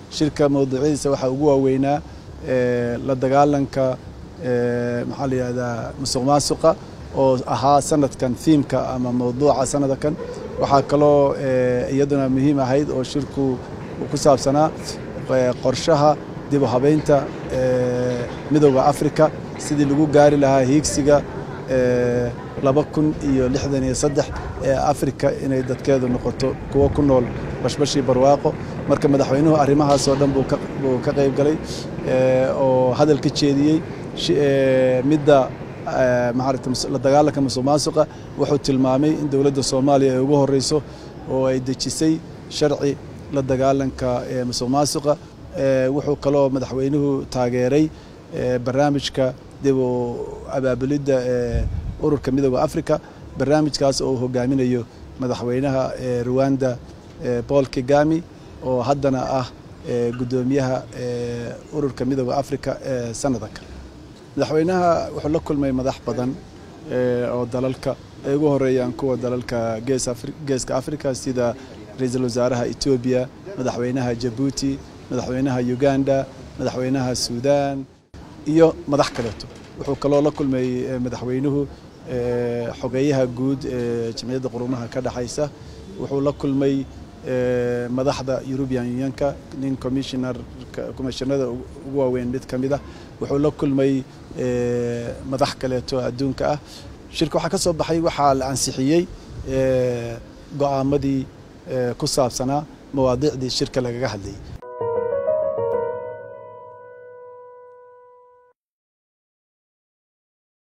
shirka mawduucyadiisa waxaa ugu waaweynaa la dagaalanka maxaa la yihahdaa musuq maasuqa oo ahaa sanadkan thiimka ama mawduuca sanadkan waxaa kaloo iyaduna muhiim ahayd oo shirku ku saabsanaa qorshaha dib u habeynta midooda africa sidii lagu gaari lahaa hiigsiga laba kun iyo lixdan iyo saddex ee africa inay dadkeedu noqoto kuwo ku nool bashbashii barwaaqo marka madaxweynuhu arrimahaasoo dhan buu ka qayb galay oo hadal ka jeediyey midda maarata la dagaalanka musuq maasuqa wuxuu tilmaamay in dowladda soomaaliya ay ugu horeyso oo ay dejisay sharci la dagaalanka musuq maasuqa wuxuu kaloo madaxweynuhu taageeray barnaamijka dib u abaabulidda ururka midooda africa barnaamijkaas oo uu hogaaminayo madaxweynaha ruwanda paul kigami oo haddana ah guddoomiyaha ururka midooda africa ee sanadanka madaxweynaha wuxuu la kulmay madax badan oo dalalka ay ugu horeeyaan kuwa dalalka geeska africa sida ra-iisul wasaaraha etoobiya madaxweynaha jabuuti madaxweynaha uganda madaxweynaha suudan iyo madax kaleeto wuxuu kaloo la kulmay madaxweynuhu xogeeyaha guud ee jamciyadda qurumaha ka dhexaysa wuxuu la kulmay madaxda european unionka nin commissioner commissionada ugu waaweyn mid ka mid ah wuxuu la kulmay madax kaleeto adduunka ah shirka waxaa ka soo baxay waxaa la ansixiyey go'aamadii ku saabsanaa mawaadiicdii shirka lagaga hadlayay